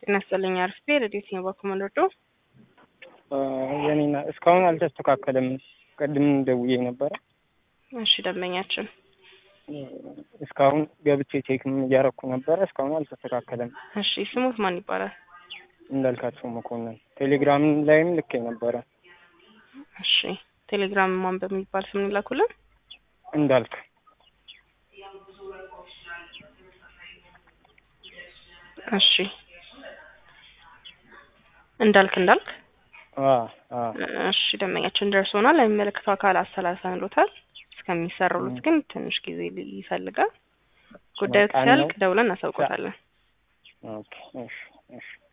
ጤና ይስጥልኝ። አርፌ ረዴት ነው በኮመንዶ የኔና እስካሁን አልተስተካከለም። ቅድም ደውዬ ነበረ። እሺ ደንበኛችን እስካሁን ገብቼ ቼክም እያረኩ ነበረ። እስካሁን አልተስተካከለም። እሺ ስሙት ማን ይባላል? እንዳልካቸው መኮንን ቴሌግራም ላይም ልኬ ነበረ። እሺ ቴሌግራም ማን በሚባል ስም ይላኩልን? እንዳልክ እሺ እንዳልክ እንዳልክ እሺ ደንበኛችን ደርሶናል። የሚመለከተው አካል አሰላሰንሎታል። እስከሚሰሩሉት ግን ትንሽ ጊዜ ይፈልጋል። ጉዳዩ ሲያልቅ ደውለን እናሳውቆታለን። ኦኬ እሺ እሺ